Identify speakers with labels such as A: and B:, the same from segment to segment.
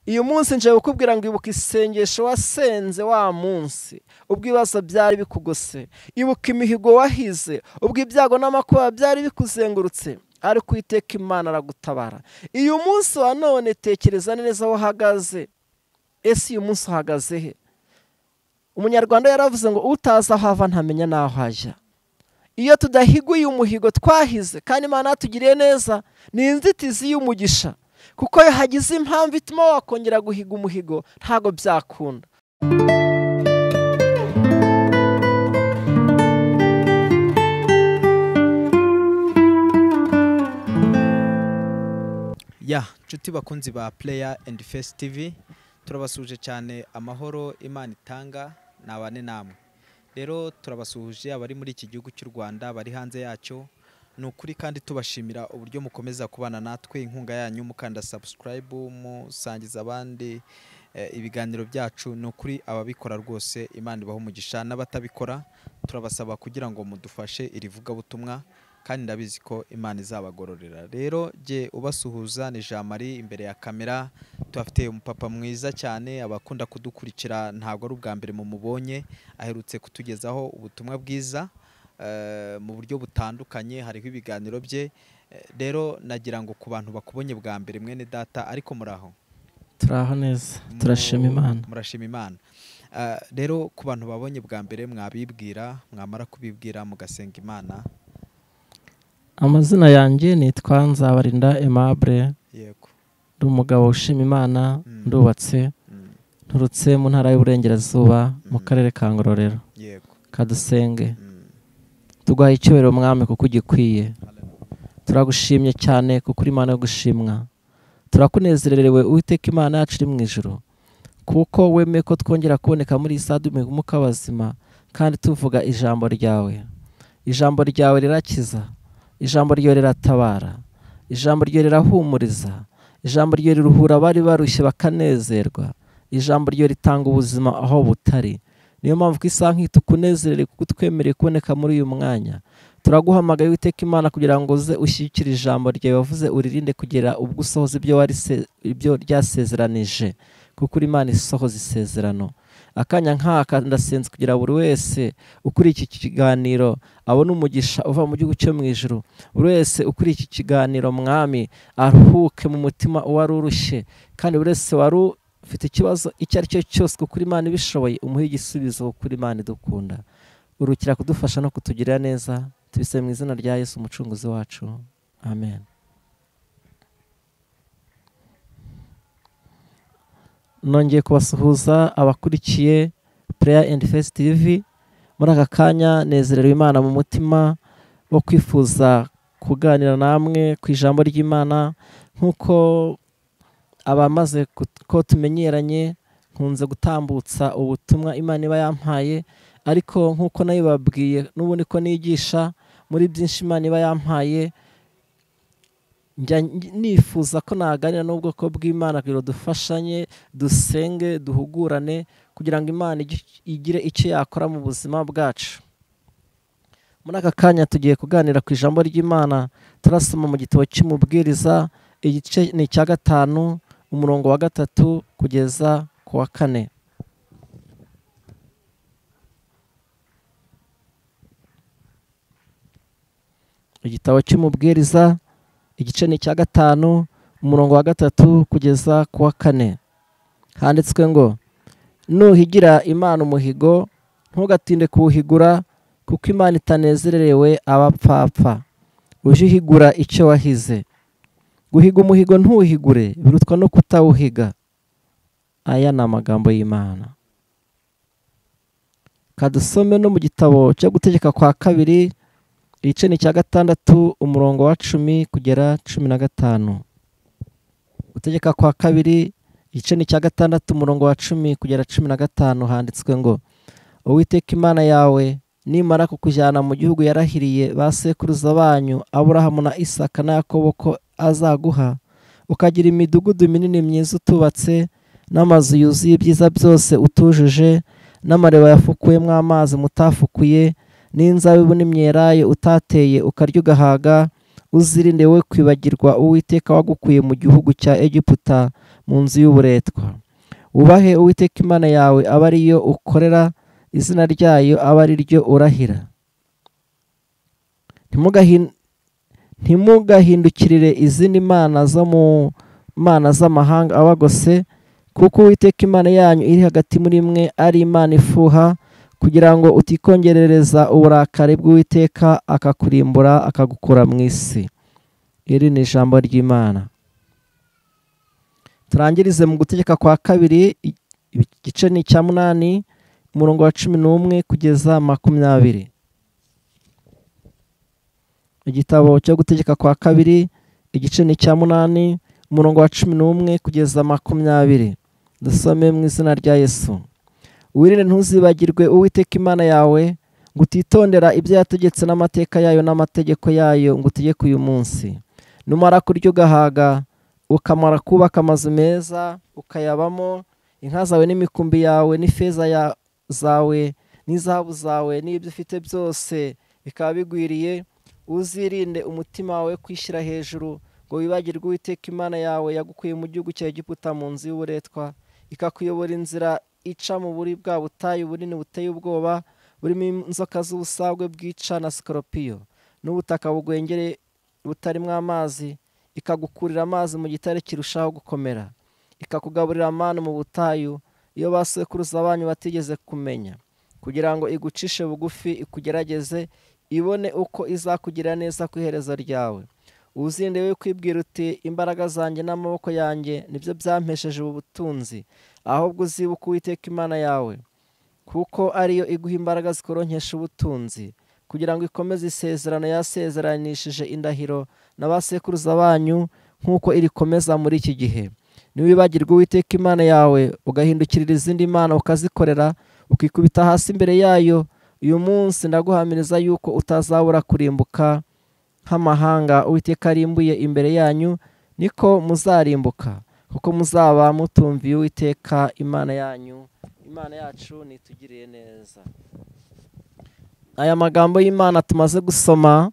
A: uyu munsi nje kukubwira ngo ibuka isengesho wasenze wa munsi ubwo ibibazo byari bikugose ibuka imihigo wahize ubwo ibyago n'amakuba byari bikuzengurutse ariko iteka imana aragutabara uyu munsi wa none tekereza neza aho uhagaze ese uyu munsi uhagaze he umunyarwanda yaravuze ngo utazi aho ava ntamenya n'aho ajya iyo tudahiguye umuhigo twahize kandi imana yatugiriye neza ni inzitizi y'umugisha kuko iyo hagize impamvu ituma wakongera guhiga umuhigo ntabwo byakunda
B: ya nshuti bakunzi ba pureya endi fesi tivi turabasuje cyane amahoro imana itanga ni abane namwe rero turabasuhuje abari muri iki gihugu cy'u rwanda bari hanze yacyo ni ukuri kandi tubashimira uburyo mukomeza kubana natwe inkunga yanyu mukanda sabusikarayibu musangiza abandi ibiganiro byacu ni ukuri ababikora rwose imana ibaha umugisha n'abatabikora turabasaba kugira ngo mudufashe iri vugabutumwa kandi ndabizi ko imana izabagororera rero jye ubasuhuza ni jean marie imbere ya kamera tuhafite umupapa mwiza cyane abakunda kudukurikira ntabwo ari ubwa mbere mumubonye aherutse kutugezaho ubutumwa bwiza mu buryo butandukanye hariho ibiganiro bye rero nagira ngo ku bantu bakubonye bwa mbere mwene data ariko muraho
A: turaho neza turashima imana
B: murashima imana rero ku bantu babonye bwa mbere mwabibwira mwamara kubibwira mugasenga imana
A: amazina yanjye nitwa nzabarinda emabure ndi umugabo ushima imana ndubatse nturutse mu ntara y'uburengerazuba mu karere ka ngororero kadusenge tuguhaye icyubahiro mwami kuko ugikwiye turagushimye cyane kuko uri imana yo gushimwa turakunezererewe uwiteka imana yacu iri mu ijoro kuko wemeye ko twongera kuboneka muri iyi sade umuka w'abazima kandi tuvuga ijambo ryawe ijambo ryawe rirakiza ijambo ryo riratabara ijambo ryo rirahumuriza ijambo ryo riruhura abari barushye bakanezerwa ijambo ryo ritanga ubuzima aho butari niyo mpamvu ko isa nk'ihita ukunezerere kuko utwemereye kuboneka muri uyu mwanya turaguhamagaye witeka imana kugira ngo uze ushyigikire ijambo ryawe wavuze uririnde kugera ubwo usohoza ibyo ryasezeranije kuko uri imana isohoza isezerano akanya nk'aka ndasenze kugira buri wese ukuriye iki kiganiro abona umugisha uva mu gihugu cyo mu ijoro buri wese ukuriye iki kiganiro mwami aruhuke mu mutima uwari urushye kandi buri wese wari ufite ikibazo icyo ari cyo cyose kuko imana ibishoboye umuhe igisubizo kuko imana idukunda urukira kudufasha no kutugirira neza tubise mu izina rya yesu umucunguzi wacu amen nongeye kubasuhuza abakurikiye pureya endi fesi tivi muri aka kanya nezerewe imana mu mutima wo kwifuza kuganira namwe ku ijambo ry'imana nk'uko abamaze ko tumenyeranye nkunze gutambutsa ubutumwa imana iba yampaye ariko nk'uko nayo babwiye n'ubundi ko nigisha muri byinshi imana iba yampaye nifuza ko naganira n'ubwoko bw'imana kugira ngo dufashanye dusenge duhugurane kugira ngo imana igire icyo yakora mu buzima bwacu muri aka kanya tugiye kuganira ku ijambo ry'imana turasoma mu gitabo cy'umubwiriza igice ni icya gatanu umurongo wa gatatu kugeza ku wa kane igitabo cy'umubwiriza igice ni icya gatanu umurongo wa gatatu kugeza ku wa kane handitswe ngo nuhigira imana umuhigo ntugatinde kuwuhigura kuko imana itanezererewe abapfapfa ujye uhigura icyo wahize guhiga umuhigo ntuwuhigure birutwa no kutawuhiga aya ni amagambo y'imana kadusome no mu gitabo cyo gutegeka kwa kabiri igice ni icya gatandatu umurongo wa cumi kugera cumi na gatanu gutegeka kwa kabiri igice ni icya gatandatu umurongo wa cumi kugera cumi na gatanu handitswe ngo uwiteka imana yawe nimara kukujyana mu gihugu yarahiriye ba sekuruza banyu aburahamu na isaka na yakobo ko azaguha ukagira imidugudu minini myiza utubatse n'amazu yuzuye ibyiza byose utujuje n'amareba yafukuyemo amazi mutafukuye n'inzabibu n'imyeraye utateye ukarya ugahaga uzirinde we kwibagirwa uwiteka wagukuye mu gihugu cya egiputa mu nzu y'uburetwa wubahe uwiteka imana yawe aba ariyo ukorera izina ryayo aba ari ryo urahira ntimugahindukirire izindi mana zo mu mana z'amahanga abagose kuko uwiteka imana yanyu iri hagati muri mwe ari imana ifuha kugira ngo utikongerereza uburakari bw'uwiteka akakurimbura akagukura mu isi iri ni ijambo ry'imana turangirize mu gutegeka kwa kabiri igice ni icya munani umurongo wa cumi n'umwe kugeza makumyabiri igitabo cyo gutegeka kwa kabiri igice ni icya munani umurongo wa cumi n'umwe kugeza makumyabiri dusome mu izina rya yesu wirinde ntuzibagirwe uwiteka imana yawe ngo utitondera ibyo yategetse n'amateka yayo n'amategeko yayo ngo utegeke uyu munsi numara kurya ugahaga ukamara kubaka amazu meza ukayabamo inka zawe n'imikumbi yawe n'ifeza zawe n'izahabu zawe n'ibyo ufite byose bikaba bigwiriye uzirinde umutima wawe kwishyira hejuru ngo wibagirwe uwiteka imana yawe yagukuye mu gihugu cya Egiputa mu nzu y'uburetwa ikakuyobora inzira ica mu buri bwa butayu bunini buteye ubwoba burimo inzoka z'ubusagwe bwica na sikoropiyo n'ubutaka bugwengere butarimo amazi ikagukurira amazi mu gitare kirushaho gukomera ikakugaburira amani mu butayu iyo basekuruza banyu batigeze kumenya kugira ngo igucishe bugufi ikugerageze ibone uko izakugira neza ku iherezo ryawe uzinde we kwibwira uti imbaraga zanjye n'amaboko yanjye nibyo byampesheje ubu butunzi ahubwo uzibuke uwiteka imana yawe kuko ariyo iguha imbaraga zikoronkesha ubutunzi kugira ngo ikomeze isezerano yasezeranishije indahiro na ba sekuruza banyu nk'uko irikomeza muri iki gihe ntiwibagirwe uwiteka imana yawe ugahindukirira izindi mana ukazikorera ukikubita hasi imbere yayo uyu munsi ndaguhamiriza yuko utazabura kurimbuka nk'amahanga uwiteka arimbuye imbere yanyu niko muzarimbuka kuko muzaba mutumviye uwiteka imana yanyu imana yacu nitugiriye neza aya magambo y'imana tumaze gusoma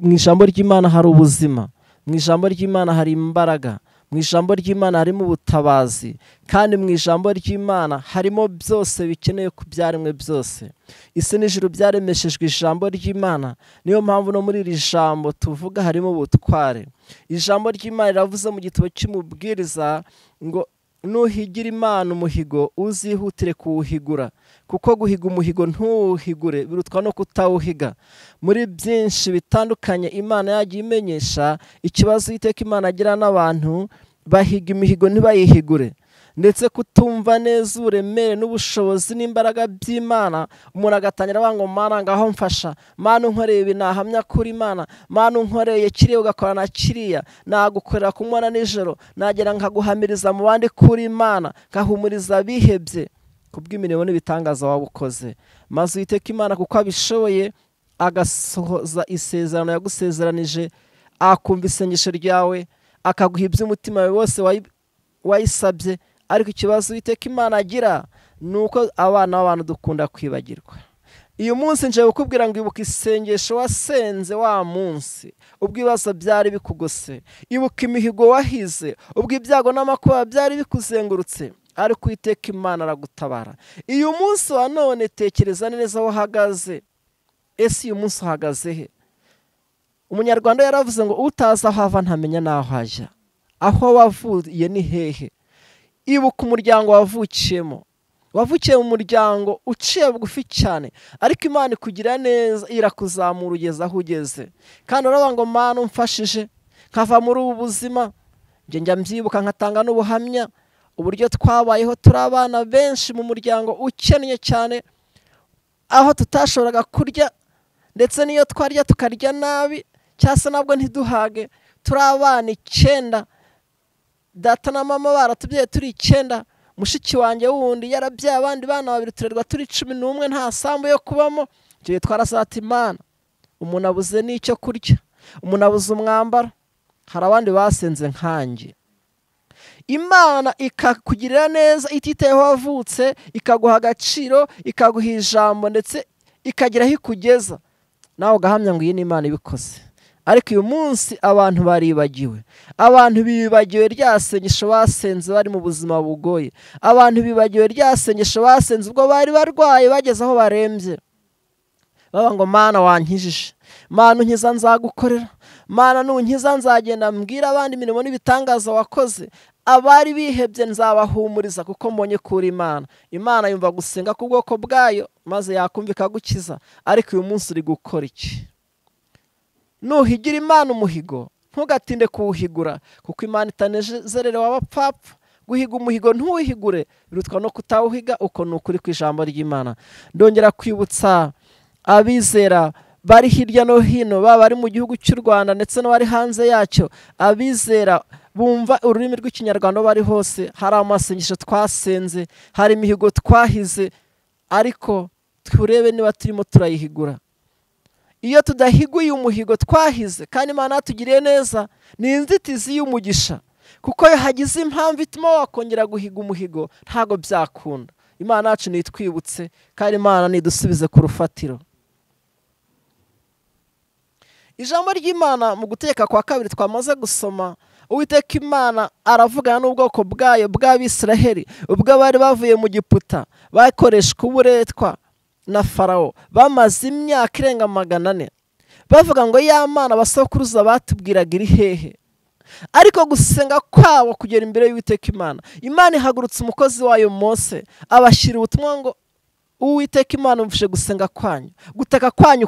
A: mu ijambo ry'imana hari ubuzima mu ijambo ry'imana hari imbaraga mu ijambo ry'imana harimo ubutabazi kandi mu ijambo ry'imana harimo byose bikenewe ku byaremwe byose isi n'ijuru byaremeshejwe ijambo ry'imana niyo mpamvu no muri iri jambo tuvuga harimo ubutware ijambo ry'imana riravuze mu gitabo cy'umubwiriza ngo nuhigira imana umuhigo uzihutire kuwuhigura kuko guhiga umuhigo ntuwuhigure birutwa no kutawuhiga muri byinshi bitandukanye imana yagiye imenyesha ikibazo iteka imana agira n'abantu bahiga imihigo ntibayihigure ndetse kutumva neza uburemere n'ubushobozi n'imbaraga by'imana umuntu agatangira abanga mana ngaho mfasha mana unkoreye ibi nahamya kuri imana mana unkoreye kiriya ugakora na kiriya nagukorera ku mwana nijoro nagera nkaguhamiriza mu bandi kuri imana nkahumuriza abihebye ku bw'imirimo n'ibitangaza waba ukoze maze witeka imana kuko abishoboye agasohoza isezerano yagusezeranije akumva isengesho ryawe akaguha iby'umutima wawe wose wayisabye ariko ikibazo witeka imana agira ni uko abana b'abantu dukunda kwibagirwa uyu munsi nje kukubwira ngo ibuka isengesho wasenze wa munsi ubwo ibibazo byari bikugose ibuka imihigo wahize ubwo ibyago n'amakuba byari bikuzengurutse ariko uwiteka imana aragutabara uyu munsi wa none tekereza neza aho uhagaze ese uyu munsi uhagaze he umunyarwanda yaravuze ngo utazi aho ava ntamenya n'aho ajya aho wavuye ni hehe ibuka umuryango wavukiyemo wavukiye mu muryango uciye bugufi cyane ariko imana ikugira neza irakuzamura ugeze aho ugeze kandi urabona ngo mpano umfashije nkava muri ubu buzima njya mbyibuka nkatanga n'ubuhamya uburyo twabayeho turi abana benshi mu muryango ukennye cyane aho tutashoboraga kurya ndetse n'iyo twarya tukarya nabi cyangwa se nabwo ntiduhage turi abana icyenda data na mama baratubyaye turi icyenda mushiki wanjye wundi yarabyaye abandi bana babiri turerwa turi cumi n'umwe nta sambu yo kubamo ibyo gihe twarasata imana umuntu abuze n'icyo kurya umuntu abuze umwambaro hari abandi basenze nkange imana ikakugirira neza ititayeho wavutse ikaguha agaciro ikaguha ijambo ndetse ikagera aho ikugeza nawe ugahamya ngo iyi ni imana ibikoze ariko uyu munsi abantu baribagiwe abantu bibagiwe rya sengesho basenze bari mu buzima bugoye abantu bibagiwe rya sengesho basenze ubwo bari barwaye bageze aho barembye baba ngo mana wankijije mana unkiza nzagukorera mana nunkiza nzagenda mbwira abandi imirimo n'ibitangaza wakoze abari bihebye nzabahumuriza kuko mbonye kuri imana imana yumva gusenga ku bwoko bwayo maze yakumva ikagukiza ariko uyu munsi uri gukora iki nuhigira imana umuhigo ntugatinde kuwuhigura kuko imana itanezerera w'abapfapfa guhiga umuhigo ntuwihigure birutwa no kutawuhiga uko ni ukuri ku ijambo ry'imana ndongera kwibutsa abizera bari hirya no hino baba bari mu gihugu cy'u rwanda ndetse n'abari hanze yacyo abizera bumva ururimi rw'ikinyarwanda bari hose hari amasengesho twasenze hari imihigo twahize ariko turebe niba turimo turayihigura iyo tudahiguye umuhigo twahize kandi imana yatugiriye neza ni inzitizi y'umugisha kuko iyo hagize impamvu ituma wakongera guhiga umuhigo ntabwo byakunda imana yacu nitwibutse kandi imana nidusubize ku rufatiro ijambo ry'imana mu guteka kwa kabiri twamaze gusoma uwiteka imana aravugana n'ubwoko bwayo bw'abisiraheli ubwo bari bavuye mu giputa bakoreshwa uburetwa na farawo bamaze imyaka irenga magana ane bavuga ngo ya mana basokuruza batubwiraga iri hehe ariko gusenga kwabo kugera imbere y'uwiteka imana imana ihagurutse umukozi wayo mose abashyira ubutumwa ngo uwiteka imana umvise gusenga kwanyu gutaka kwanyu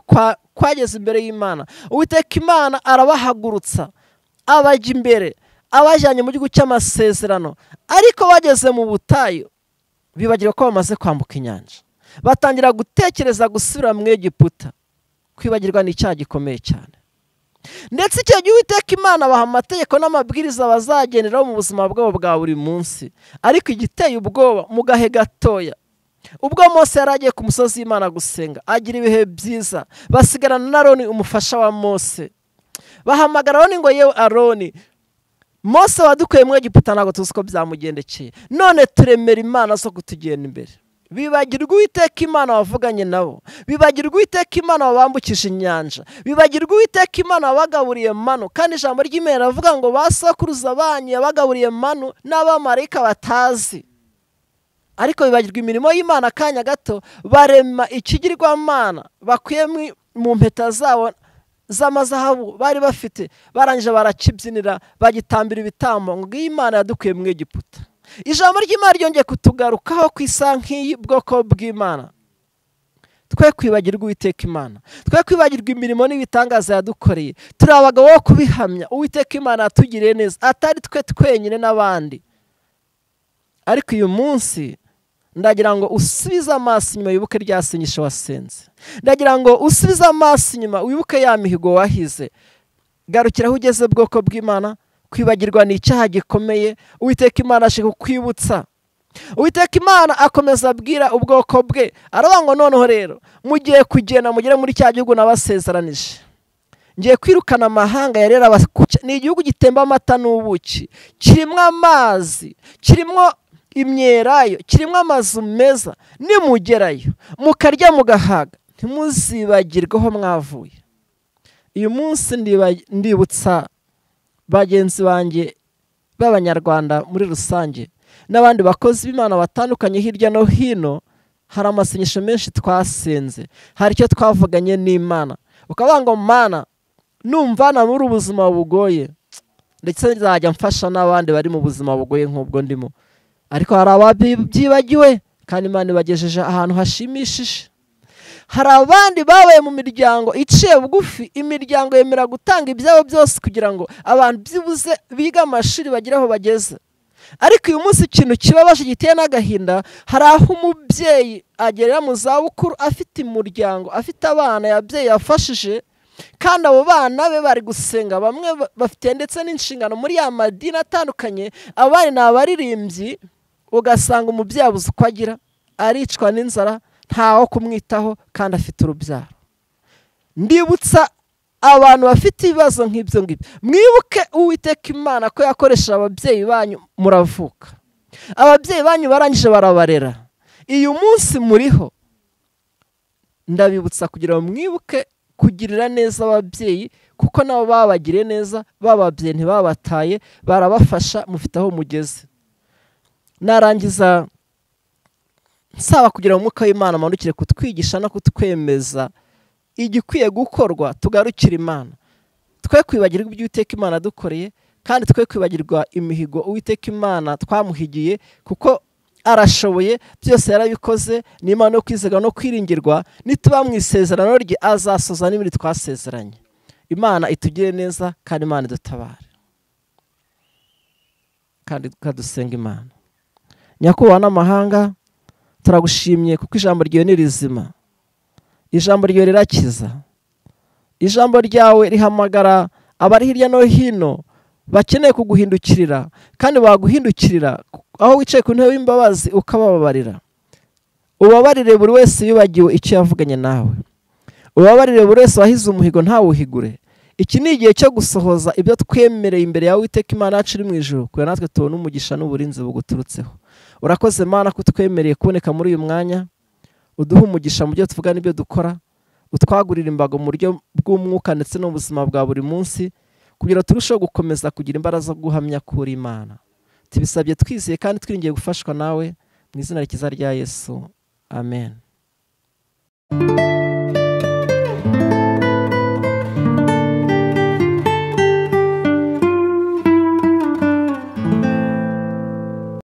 A: kwageze imbere y'imana uwiteka imana arabahagurutsa abajya imbere abajyanye mu gihugu cy'amasezerano ariko bageze mu butayu bibagirwa ko bamaze kwambuka inyanja batangira gutekereza gusubira mu egiputa kwibagirwa ni icyaha gikomeye cyane ndetse icyo gihe uwiteka imana abaha amategeko n'amabwiriza bazagenderaho mu buzima bwabo bwa buri munsi ariko igiteye ubwoba mu gahe gatoya ubwo mose yari agiye ku musozi w'imana gusenga agira ibihe byiza basigarana na aroni umufasha wa mose bahamagara aroni ngo yewe aroni mose wadukuye mu egiputa ntabwo tuzi ko byamugendekeye none turemera imana zo kutugenda imbere bibagirwa uwiteka imana wavuganye nabo bibagirwa uwiteka imana wabambukije inyanja bibagirwa uwiteka imana wabagaburiye manu kandi ijambo ry'imera ravuga ngo basakuruza banyu yabagaburiye manu n'abamarayika batazi ariko bibagirwa imirimo y'imana akanya gato barema ikigirwamana bakwiye mu mpeta zabo z'amazahabu bari bafite barangije barakibyinira bagitambira ibitambo ngo iyi imana yadukuye mu egiputa ijambo ry'imana ryongeye kutugarukaho ku isa nk'iyi bwoko bw'imana twe kwibagirwa uwiteka imana twe kwibagirwa imirimo n'ibitangaza yadukoreye turi abagabo bo kubihamya uwiteka imana yatugiriye neza atari twe twenyine n'abandi ariko uyu munsi ndagira ngo usubize amaso inyuma wibuke rya sinyisho wasenze ndagira ngo usubize amaso inyuma wibuke ya mihigo wahize garukira aho ugeze bwoko bw'imana kwibagirwa ni icyaha gikomeye uwiteka imana ashaka kukwibutsa uwiteka imana akomeza abwira ubwoko bwe aravuga ngo noneho rero mugiye kugenda mugere muri cya gihugu nabasezeranije ngiye kwirukana amahanga yari yarabakuca ni igihugu gitemba amata n'ubuki kirimo amazi kirimo imyerayo kirimo amazu meza nimugerayo mukarya mugahaga ntimuzibagirweho mwavuye uyu munsi ndibutsa bagenzi banjye b'abanyarwanda muri rusange n'abandi bakozi b'imana batandukanye hirya no hino hari amasengesho menshi twasenze hari icyo twavuganye n'imana ukavuga ngo mana numvana muri ubuzima bugoye ndetse nzajya mfasha n'abandi bari mu buzima bugoye nk'ubwo ndimo ariko hari ababyibagiwe kandi imana ibagejeje ahantu hashimishije hari abandi babaye mu miryango iciye bugufi imiryango yemera gutanga ibyabo byose kugira ngo abantu byibuze biga amashuri bagire aho bageze ariko uyu munsi ikintu kibabaje giteye n'agahinda hari aho umubyeyi agerera mu zabukuru afite umuryango afite abana yabyeyi yafashije kandi abo bana be bari gusenga bamwe bafite ndetse n'inshingano muri ya madini atandukanye abandi ni abaririmbyi ugasanga umubyeyi abuze uko agira aricwa n'inzara ntaho kumwitaho kandi afite urubyaro ndibutsa abantu bafite ibibazo nk'ibyo ngibyo mwibuke uwiteka imana ko yakoresheje ababyeyi banyu muravuka ababyeyi banyu barangije barabarera uyu munsi muriho ndabibutsa kugira ngo mwibuke kugirira neza ababyeyi kuko nabo babagiriye neza bababye ntibabataye barabafasha mufite aho mugeze narangiza nsaba kugira ngo umwuka w'imana amanukire kutwigisha no kutwemeza igikwiye gukorwa tugarukire imana twe kwibagirwa ibyo Uwiteka imana dukoreye kandi twe kwibagirwa imihigo Uwiteka imana twamuhigiye kuko arashoboye byose yarabikoze ni imana yo kwizerwa no kwiringirwa nituba mu isezerano rye azasoza n'ibindi twasezeranye imana itugire neza kandi imana idutabare kandi tukadusenga imana nyakubahwa n'amahanga turagushimye kuko ijambo ryawe ni rizima ijambo ryawe rirakiza ijambo ryawe rihamagara abari hirya no hino bakeneye kuguhindukirira kandi baguhindukirira aho wicaye ku ntebe y'imbabazi ukabababarira ubabarire buri wese wibagiwe icyo yavuganye nawe ubabarire buri wese wahize umuhigo ntawuhigure iki ni igihe cyo gusohoza ibyo twemereye imbere yawe witeka imana yacu iri mu ijoro kugira natwe tubone umugisha n'uburinzi buguturutseho urakoze mana ko utwemereye kuboneka muri uyu mwanya uduhe umugisha mu byo tuvuga n'ibyo dukora utwagurira imbago mu buryo bw'umwuka ndetse n'ubuzima bwa buri munsi kugira turusheho gukomeza kugira imbaraga zo guhamya kuri imana tubisabye twizeye kandi twiringiye gufashwa nawe mu izina ryiza rya yesu amen